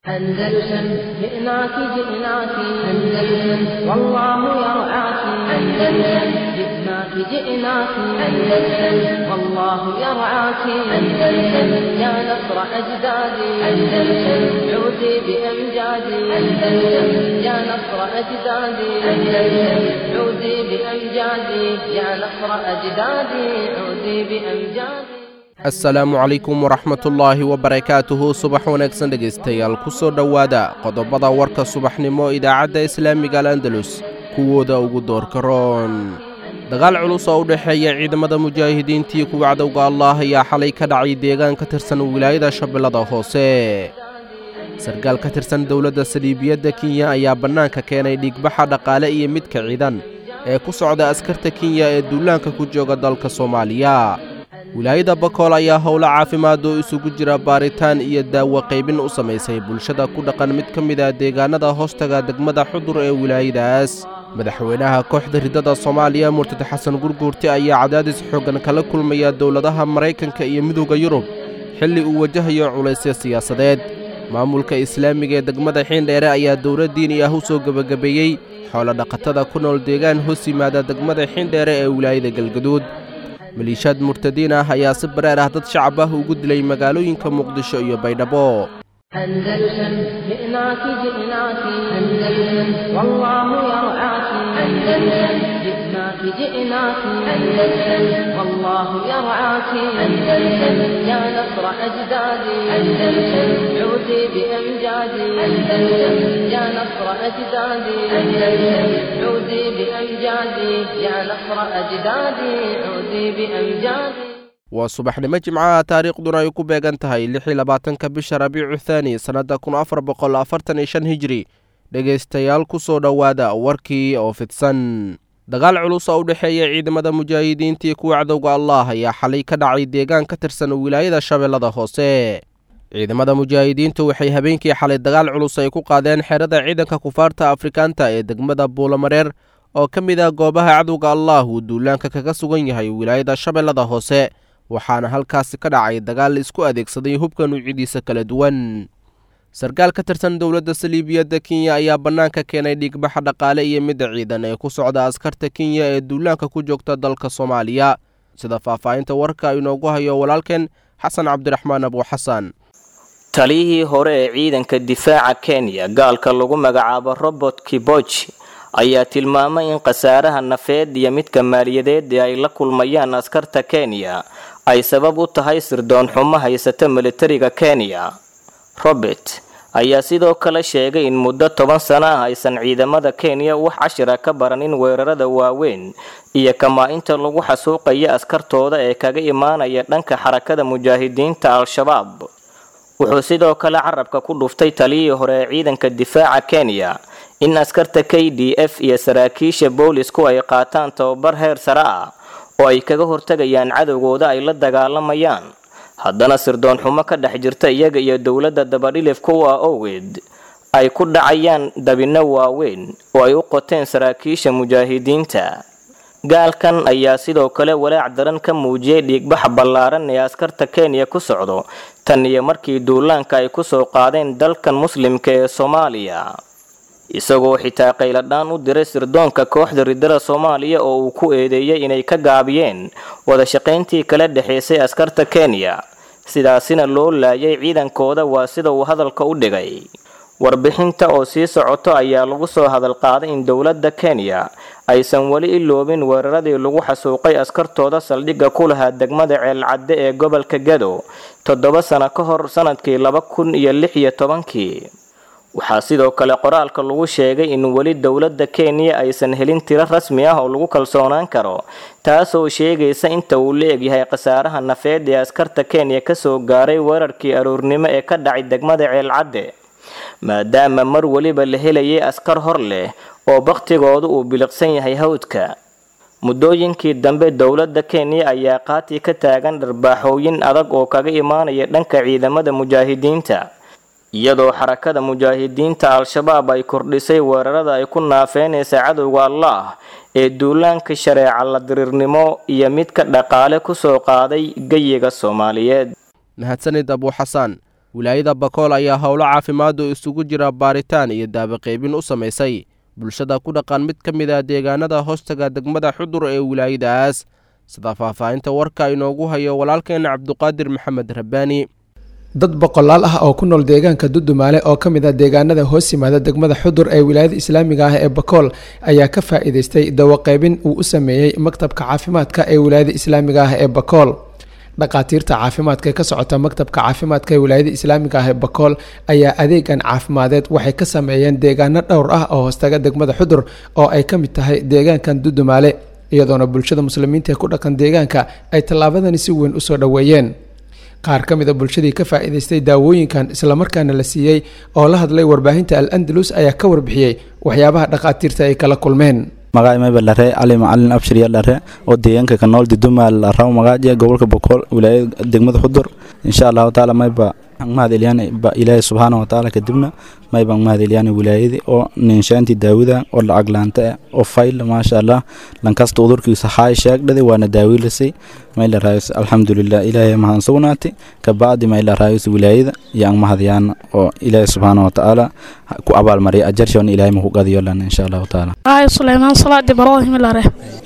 أندلسن جئناك جئناك أندلسن والله يرعاك أندلسن جئناك جئناك أندلسن والله يرعاك أندلسن يا نصر أجدادي أندلسن عودي بأمجادي أندلسن يا نصر أجدادي أندلسن عودي بأمجادي يا نصر أجدادي عودي بأمجادي assalaamu calaykum waraxmatullaahi wabarakaatuhu subax wanaagsan dhegaystayaal ku soo dhowaada qodobada warka subaxnimo idaacadda islaamiga al andalus kuwooda ugu doorka roon dagaal culus oo u dhexeeya ciidamada mujaahidiintii kuwa cadowga allaah ayaa xalay ka dhacay deegaan ka tirsan wilaayada shabeellada hoose sarkaal ka tirsan dowladda saliibiyadda kenya ayaa bannaanka keenay dhiigbaxa dhaqaale iyo midka ciidan ee ku socda askarta kenya ee duulaanka ku jooga dalka soomaaliya wilaayada bakool ayaa howlo caafimaad oo isugu jira baaritaan iyo daawo qaybin u samaysay bulshada ku dhaqan mid ka mid ah deegaanada hoostaga degmada xudur ee wilaayadaas madaxweynaha kooxda riddada soomaaliya murtad xasan gurguurti ayaa cadaadis xooggan kala kulmaya dowladaha maraykanka iyo midowda yurub xilli uu wajahayo culaysya siyaasadeed maamulka islaamiga ee degmada xiindheere ayaa dowlad diini ah u soo gebagabeeyey xoolodhaqatada ku nool deegaan hoos yimaada degmada xiindheere ee wilaayada galgaduud maliishaad murtadiin ah ayaa si bareer ah dad shacab ah ugu dilay magaalooyinka muqdisho iyo baydhabo أندلسن جئناك جئناك أندلسن والله يرعاك أندلسن جئناك جئناك أندلسن والله يرعاك أندلسن يا نصر أجدادي أندلسن عودي بأمجادي أندلسن يا نصر أجدادي أندلسن عودي بأمجادي يا نصر أجدادي عودي بأمجادي waa subaxnimo jimcaha taariikhduna ay ku beegan tahay lixii labaatanka bisha rabiicu thaani sannadda kun afar boqol afartan iyo shan hijri dhegaystayaal ku soo dhowaada warkii oo fidsan dagaal culus oo u dhexeeya ciidamada mujaahidiintii kuwa cadowga allaah ayaa xalay ka dhacay deegaan ka tirsan wilaayada shabeellada hoose ciidamada mujaahidiintu waxay habeenkii xalay dagaal culus ay ku qaadeen xerada ciidanka kufaarta afrikaanta ee degmada buulamareer oo ka mid ah goobaha cadowga allaah uu duulaanka kaga sugan yahay wilaayada shabeellada hoose waxaana halkaasi ka dhacay dagaal isku adeegsaday hubka nuucyadiisa kala duwan sarkaal ka tirsan dowladda saliibiyadda kenya ayaa bannaanka keenay dhiigbaxa dhaqaale iyo midda ciidan ee ku socda askarta kenya ee duulaanka ku joogta dalka soomaaliya sida faahfaahinta warka inoogu hayo walaalkeen xasan cabdiraxmaan abuuxasan taliyihii hore ee ciidanka difaaca kenya gaalka lagu magacaabo robert kiboji ayaa tilmaamay in khasaaraha nafeed iyo midka maaliyadeed ee ay la kulmayaan askarta kenya ay sabab u tahay sirdoon xumo haysata militariga kenya robert ayaa sidoo kale sheegay in muddo toban sano ah aysan ciidamada kenya wax cashira ka baranin weerarada waaweyn iyo kamaa-inta lagu xasuuqaya askartooda ee kaga imaanaya dhanka xarakada mujaahidiinta al-shabaab wuxuu sidoo kale carabka ku dhuftay taliyihii hore ee ciidanka difaaca kenya in askarta k d f iyo saraakiisha boolisku ay qaataan tababar heer sare ah oo ay kaga hortagayaan cadowgooda ay la dagaalamayaan haddana sirdoon xumo ka dhex jirta iyaga iyo dowladda dabadhilifka u ah owgeed ay ku dhacayaan dabinno waaweyn oo ay u qoteen saraakiisha mujaahidiinta gaalkan ayaa sidoo kale walaac daran ka muujiyey dhiigbaxa ballaaran ee askarta kenya ku socdo tan iyo markii duulaanka ay kusoo qaadeen dalkan muslimka ee soomaaliya isagoo xitaa qayladhaan u diray sirdoonka kooxda riddada soomaaliya oo uu ku eedeeyey inay ka gaabiyeen wadashaqayntii kala dhexaysay askarta kenya sidaasina loo laayay ciidankooda waa sida uu hadalka u dhigay warbixinta oo sii socoto ayaa lagu soo hadal qaaday in dowladda kenya aysan weli iloobin weeraradii lagu xasuuqay askartooda saldhigga ku lahaa degmada ceelcadde ee gobolka gado toddoba sano ka hor sanadkii laba kun iyo lix iyo tobankii waxaa sidoo kale qoraalka lagu sheegay in weli dowladda kenya aysan helin tiro rasmi ah oo lagu kalsoonaan karo taasoo sheegaysa inta uu la egyahay khasaaraha nafeed ee askarta kenya kasoo gaaray weerarkii aroornimo ee ka dhacay degmada ceelcadde maadaama mar weliba la helayay askar hor leh oo bakhtigoodu uu biliqsan yahay hawdka muddooyinkii dambe dowladda kenya ayaa qaati ka taagan dharbaaxooyin adag oo kaga imaanaya dhanka ciidamada mujaahidiinta iyadoo xarakada mujaahidiinta al-shabaab ay kordhisay weerarada ay ku naafeynaysa cadowga allaah ee duulaanka shareeca la diriirnimo iyo midka dhaqaale kusoo qaaday geyiga soomaaliyeed mahadsanid abuuxasaan wilaayada bakool ayaa howlo caafimaadu isugu jira baaritaan iyo daabaqaybin u samaysay bulshada ku dhaqan mid ka mid ah deegaanada hoostaga degmada xudur ee wilaayadaas sida faahfaahinta warka inoogu hayo walaalkeena cabduqaadir maxamed rabbaani dad boqolaal ah oo ku nool deegaanka dudumaale oo ka mid ah deegaanada hoos yimaada degmada xudur ee wilaayada islaamiga ah ee bakool ayaa ka faa'iidaystay dawaqaybin uu u sameeyey maktabka caafimaadka ee wilaayada islaamiga ah ee bakool dhakhaatiirta caafimaadka ee ka socota maktabka caafimaadka ee wilaayada islaamiga ah ee bakool ayaa adeegan caafimadeed waxay ka sameeyeen deegaano dhowr ah oo hoostaga degmada xudur oo ay ka mid tahay deegaankan dudumaale iyadoona bulshada muslimiinta ee ku dhaqan deegaanka ay tallaabadani si weyn usoo dhoweeyeen qaar ka mid a bulshadii ka faa'iidaystay daawooyinkan islamarkaana la siiyey oo la hadlay warbaahinta al andalus ayaa ka warbixiyey waxyaabaha dhakhaatiirta ay kala kulmeen magaca mayba lare cali macalin abshirya lare oo deegaanka ka nool didumaal rabo magaaja gobolka bokool wilaayada degmada xudur insha allahu taala mayba mahad elyaani ilaahay subxaana watacaala kadibna mayban mahad elyaani wilaayadii oo ninshaantii daawida oo lacag laanta ah oo fayl maasha allah lankasta udurkiisa haay sheegdhadi waana daawiilasay mayla raayus alxamdulilah ilaahay mahadsan sugnaati kabacdi mayla raayus wilaayada iyo ang mahadyaana oo ilaahay subxaana watacaala ku abaalmariya ajarshoon ilaahay maku qadiyo lana insha allahu taala ay suleymaan salaad ibraahim lare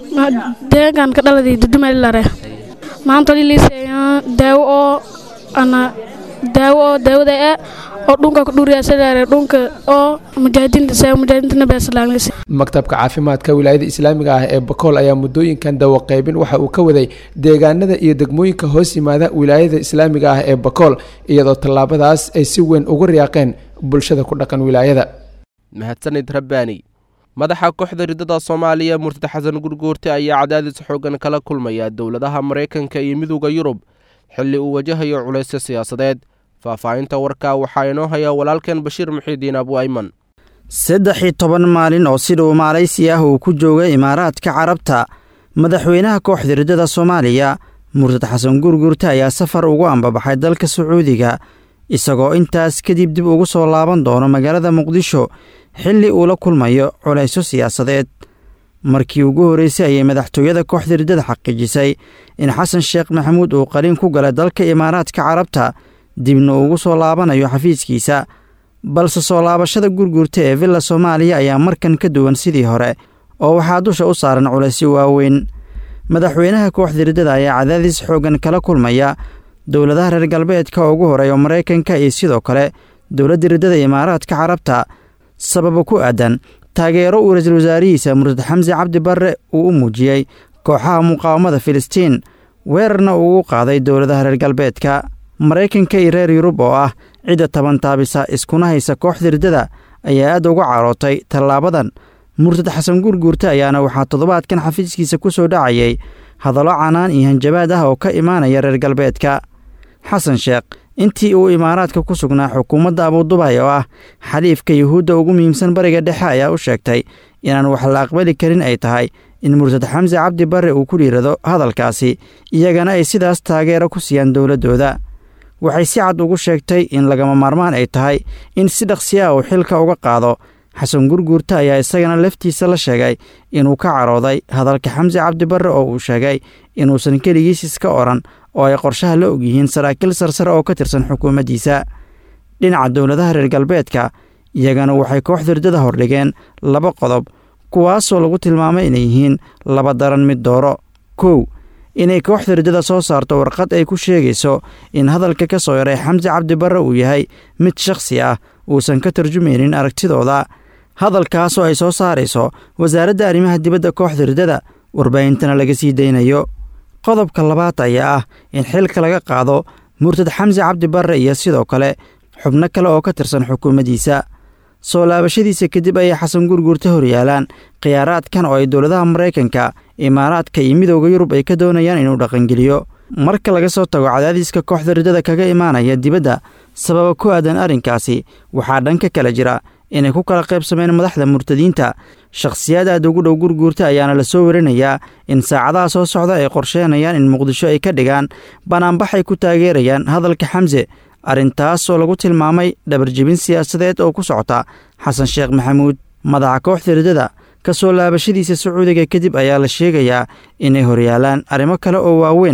deegaanka dhaladii dudumali lare maanta liliisaya daawo oo ana daawo oo daawada ah oo dhunka ku dhuriyaasadaare dhunka oo mujaahidiinta saa mujaahidiinta beeslaanglisi maktabka caafimaadka wilaayada islaamiga ah ee bakool ayaa muddooyinkan dawaqaybin waxa uu ka waday deegaanada iyo degmooyinka hoos yimaada wilaayada islaamiga ah ee bakool iyadoo tallaabadaas ay si weyn ugu riyaaqeen bulshada ku dhaqan wilaayada mahadsanid rabbaani madaxa kooxda ridada soomaaliya murtad xasan gurguurte ayaa cadaadis xoogan kala kulmaya dowladaha maraykanka iyo midooda yurub xilli uu wajahayo culaysyo siyaasadeed faahfaahinta warka waxaa inoo haya walaalkeen bashiir muxiidiin abu ayman saddex iyo toban maalin oo sidhuu maalaysi ah uu ku joogay imaaraadka carabta madaxweynaha kooxda ridada soomaaliya murtad xasan gurgurte ayaa safar ugu ambabaxay dalka sacuudiga isagoo intaas kadib dib ugu soo laaban doono magaalada muqdisho xilli uu la kulmayo culaysyo siyaasadeed markii ugu horreysay ayay madaxtooyada kooxda riddada xaqiijisay in xasan sheekh maxamuud uu qaliin ku galay dalka imaaraadka carabta dibna ugu soo laabanayo xafiiskiisa balse soo laabashada gurgurta ee villa soomaaliya ayaa markan ka duwan sidii hore oo waxaa dusha u saaran culaysyo waaweyn madaxweynaha kooxda riddada ayaa cadaadis xooggan kala kulmaya dowladaha reer galbeedka ugu horeeya maraykanka iyo sidoo kale dowladda riddada imaaraadka carabta sababa ku aadan taageero uu ra-iisul wasaarihiisa murtad xamse cabdi barre uu u muujiyey kooxaha muqaawamada filistiin weerarna uugu qaaday dowladaha reer galbeedka maraykanka iyo reer yurub oo ah cidda tabantaabisa iskuna haysa kooxda riddada ayaa aad uga carootay tallaabadan murtad xasan gurguurte ayaana waxaa toddobaadkan xafiiskiisa ku soo dhacayay hadallo canaan iyo hanjabaad ah oo ka imaanaya reer galbeedka xasan sheekh intii uu imaaraadka ku sugnaa xukuumadda abudubay oo ah xaliifka yuhuudda ugu muhiimsan bariga dhexe ayaa u sheegtay inaan wax la aqbali karin ay tahay in murtad xamse cabdi barre uu ku dhiirado hadalkaasi iyagana ay sidaas taageero ku siiyaan dowladdooda waxay si cad ugu sheegtay in lagama maarmaan ay tahay in si dhaqsi ah uu xilka uga qaado xasan gurguurta ayaa isagana laftiisa la sheegay inuu ka carooday hadalka xamse cabdi barre oo uu sheegay inuusan keligiis iska odhan oo ay qorshaha la ogyihiin saraakiil sarsare oo ka tirsan xukuumaddiisa dhinaca dowladaha reer galbeedka iyagana waxay kooxda riddada hordhigeen laba qodob kuwaasoo lagu tilmaamay inay yihiin laba daran mid dooro kow inay kooxda riddada soo saarto warqad ay ku sheegayso in hadalka ka soo yaray xamse cabdi barre uu yahay mid shakhsi ah uusan ka tarjumaynin aragtidooda hadalkaasoo ay soo saarayso wasaaradda arrimaha dibadda kooxda riddada warbaahintana laga sii daynayo qodobka labaad ayaa ah in xilka laga qaado murtad xamse cabdi barre iyo sidoo kale xubno kale oo ka tirsan xukuumaddiisa soo laabashadiisa kadib ayay xasan gurguurta horyaalaan khiyaaraadkan oo ay dowladaha maraykanka imaaraadka iyo midooda yurub ay ka doonayaan inuu dhaqangeliyo marka laga soo tago cadaadiska kooxda riddada kaga imaanaya dibadda sababa ku aadan arrinkaasi waxaa dhanka kale jira inay ku kala qaybsameen madaxda murtadiinta shakhsiyaad aad ugu dhow gurguurta ayaana la soo warinayaa in saacadaha soo socda ay qorsheenayaan in muqdisho ay ka dhigaan banaanbax ay ku taageerayaan hadalka xamse arrintaasoo lagu tilmaamay dhabarjebin siyaasadeed oo ku socota xasan sheekh maxamuud madaxa kooxda riddada ka soo laabashadiisa sacuudiga kadib ayaa la sheegayaa inay horyaalaan arrimo kale oo waaweyn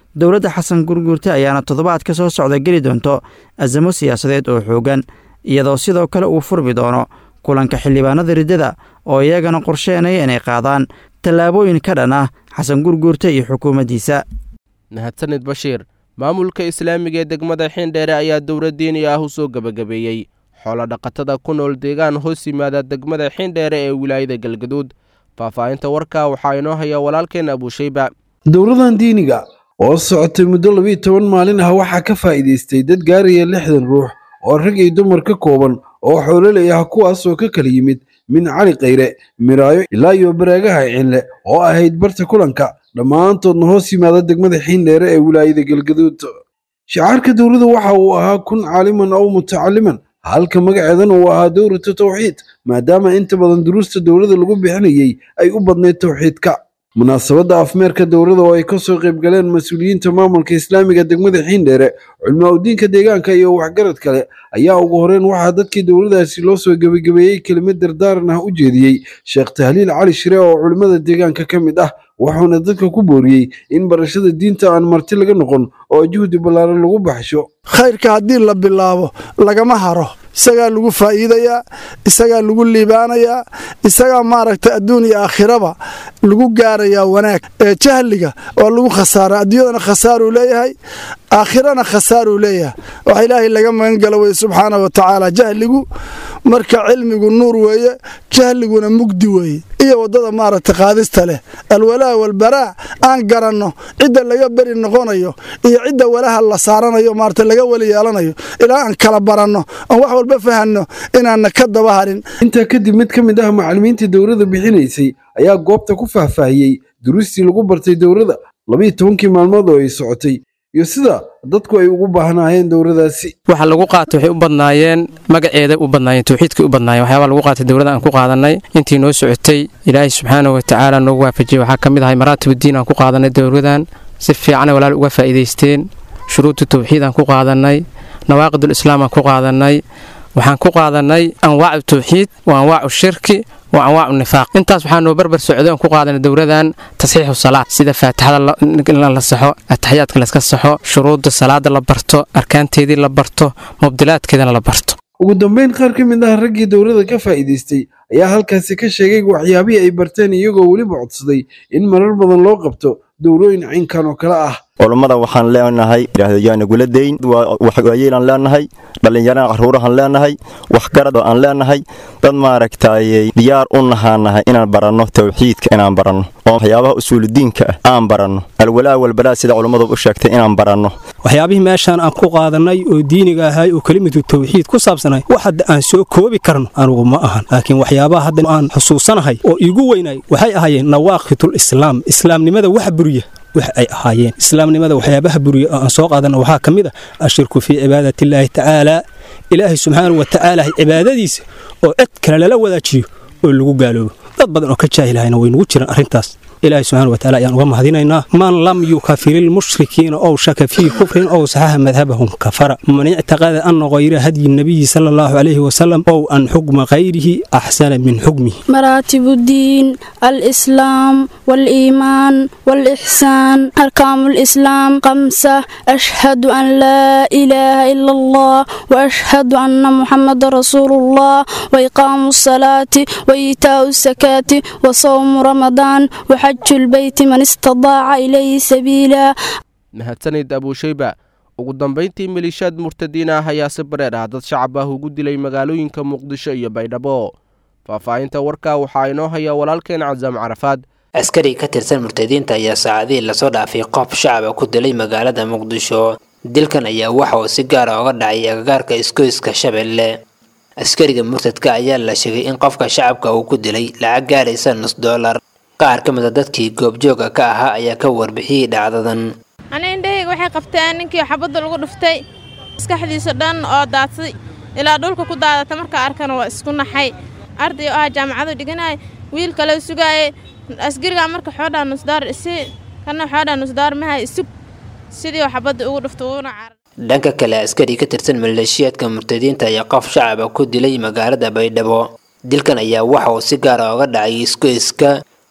dowladda xasan gurguurte ayaana toddobaad ka soo socda geli doonto asamo siyaasadeed oo xoogan iyadoo sidoo kale uu furmi doono kulanka xildhibaanada riddada oo iyagana qorsheenaya inay qaadaan tallaabooyin ka dhan ah xasan gurguurte iyo xukuumaddiisa mahadsanid bashiir maamulka islaamiga ee degmada xiindheere ayaa dowlad diini ah u soo gebagabeeyey xoolodhaqatada ku nool deegaan hoos yimaada degmada xiindheere ee wilaayada galgaduud faahfaahinta warkaa waxaa inoo haya walaalkeen abuushayba dowladan diiniga oo socotay muddo labiiyo toban maalin ah waxaa ka faa'iidaystay dad gaaraya lixdan ruux oo rag iyo dumar ka kooban oo xoololey ah kuwaas oo ka kala yimid min cali khayre miraayo ilaa iyo baraagaha cille oo ahayd barta kulanka dhammaantoodna hoos yimaada degmada xiindheere ee wilaayada galgaduud shicaarka dowladda waxa uu ahaa kun caaliman ow mutacaliman halka magaceedana uu ahaa dowrata tawxiid maadaama inta badan duruusta dowladda lagu bixinayay ay u badnayd tawxiidka munaasabadda afmeerka dowladda oo ay ka soo qayb galeen mas-uuliyiinta maamulka islaamiga degmada xiindheere culmaa udiinka deegaanka iyo waxgarad kale ayaa ugu horeen waxaa dadkii dowladaasi loo soo gebagabeeyey kelimad dardaaran ah u jeediyey sheekh tahliil cali shire oo culimmada deegaanka ka mid ah wuxuuna dadka ku booriyey in barashada diinta aan marti laga noqon oo juhdi ballaaran lagu baxsho khayrka haddii la bilaabo lagama haro isagaa lagu faa'iidayaa isagaa lagu liibaanayaa isagaa maaragtay adduun iyo aakhiraba lagu gaarayaa wanaag ee jahliga waa lagu khasaara adduunyadana khasaaruu leeyahay aakhirana khasaaruu leeyahay waxa ilaahay laga magan gala weye subxaana wa tacaala jahligu marka cilmigu nuur weeye jahliguna mugdi weeye iyo waddada maaragtay qaadista leh alwalaa walbaraa aan garanno cidda laga beri noqonayo iyo cidda walaha la saaranayo maarata laga weli yeelanayo ilaa aan kala baranno oon wax walba fahanno inaanna ka daba harin intaa kadib mid ka mid ah macallimiintii dowladda bixinaysay ayaa goobta ku faahfaahiyey duruustii lagu bartay dowladda labiiyo tobankii maalmood oo ay socotay iyo sida dadku ay ugu baahnaayeen dowladaasi waxa lagu qaatay waxay u badnaayeen magaceeda u badnaayeen tawxiidkay u badnaayeen waxyaabaa lagu qaatay dowladda aan ku qaadanay intii noo socotay ilaahay subxaanahu wa tacaala noogu waafajiyey waxaa ka mid ahay maraatibuddiin aan ku qaadanay dowladan si fiicanay walaal uga faa'iidaysteen shuruudda tawxiid aan ku qaadanay nawaaqidul islaam aan ku qaadanay waxaan ku qaadanay anwaacu tawxiid wa anwaacu shirki wa anwaacu nifaaq intaas waxaa noo barbar socday oon ku qaadanay dowladan tasxiixu salaad sida faatixada in la saxo ataxiyaadka layska saxo shuruudda salaada la barto arkaanteedii la barto mubdilaadkeedana la barto ugu dambayn qaar ka mid ah raggii dowladda ka faa'iidaystay ayaa halkaasi ka sheegay waxyaabihii ay barteen iyagoo weliba codsaday in marar badan loo qabto dowlooyin caynkan oo kale ah culummada waxaan leenahay yaa nagula dayn waxyeelaan leenahay dhallinyarana caruurahaan leenahay waxgarad aan leenahay dad maaragtay diyaar u nahaanahay inaan baranno tawxiidka inaan baranno oo waxyaabaha usuuludiinka ah aan baranno alwalaa walbalaa sida culummadu u sheegtay inaan baranno waxyaabihii meeshaan aan ku qaadanay oo diiniga ahay oo kelimatu tawxiid ku saabsanay wax hadda aan soo koobi karno anugu ma ahan laakiin waxyaabaha hadda aan xusuusanahay oo iigu weynay waxay ahaayeen nawaaqitul islaam islaamnimada wax buriya wax ay ahaayeen islaamnimada waxyaabaha buriya oo aan soo qaadana waxaa ka mid ah ashirku fii cibaadati illaahi tacaala ilaahay subxaanahu wa tacaala cibaadadiisa oo cid kale lala wadaajiyo oo lagu gaaloobo dad badan oo ka jaahilahayna way nugu jiraan arrintaas ilaahay subxana wataala ayaan uga mahadinaynaa man lam yukafiri lmushrikiina ow shaka fii kufrin ow saxaha madhabahum kafara man ictaqada ana hayra hadyi nabiyi sala allahu calayhi wasalam ow an xukma hayrihi axsana min xukmihi مراتب الدين الإسلام والإيمان والإحسان أركان الإسلام خمسة أشهد أن لا إله إلا الله وأشهد أن محمد رسول الله وإقام الصلاة وإيتاء الزكاة وصوم رمضان وحج البيت من استطاع إليه سبيلا mahadsanid abuushayba ugu dambayntii maliishaad murtadiin ah ayaa si bareer ah dad shacab ah ugu dilay magaalooyinka muqdisho iyo baydhabo faahfaahinta warkaa waxaa inoo haya walaalkeen casaam carafaad askari ka tirsan murtadiinta ayaa saacadihii lasoo dhaafay qof shacaba ku dilay magaalada muqdisho dilkan ayaa waxa uu si gaara oga dhacay agagaarka iskoyska shabeelle askariga murtadka ayaa la sheegay in qofka shacabka uu ku dilay lacag gaaraysa nus doolar qaar ka mid a dadkii goobjooga ka ahaa ayaa ka warbixiyey dhacdadan ani indhahayga waxay qabteen ninkii xabadda lagu dhuftay maskaxdiisa dhan oo daadsaday ilaa dhulka ku daadata markaa arkana waa isku naxay arday oo ah jaamacadu dhiganaya wiil kale sugaaye asgarigaa marka xoodhaa nusdaar isi kana xoodhaa nusdaar mahay isug sidii oo xabadda ugu dhufta uuna carar dhanka kale askari ka tirsan maleeshiyaadka murtadiinta ayaa qof shacaba ku dilay magaalada baydhabo dilkan ayaa waxa uu si gaara oga dhacay iskoyska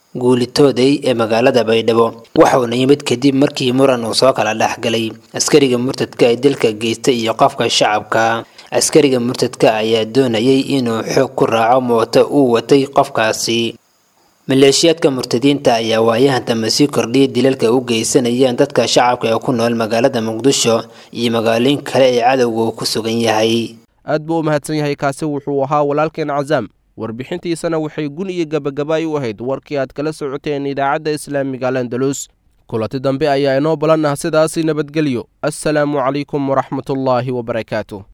guulitooday ee magaalada baydhabo waxauna yimid kadib markii muran uu soo kala dhexgalay askariga murtadka ee dilka geystay iyo qofka shacabka askariga murtadka ayaa doonayay inuu xoog ku raaco mooto uu watay qofkaasi maleeshiyaadka murtadiinta ayaa waayahan dambe sii kordhiyay dilalka u geysanayeen dadka shacabka ee ku nool magaalada muqdisho iyo magaalooyin kale ee cadowga uu ku sugan yahay aad buu u mahadsan yahay kaasi wuxuu ahaa walaalkeen cazaam warbixintiisana waxay gun iyo gabagabaay u ahayd warkii aad kala socoteen idaacadda islaamiga alandalus kulanti dambe ayaa inoo balan ah sidaasi nabadgelyo assalaamu calaykum waraxmatullaahi wabarakaatu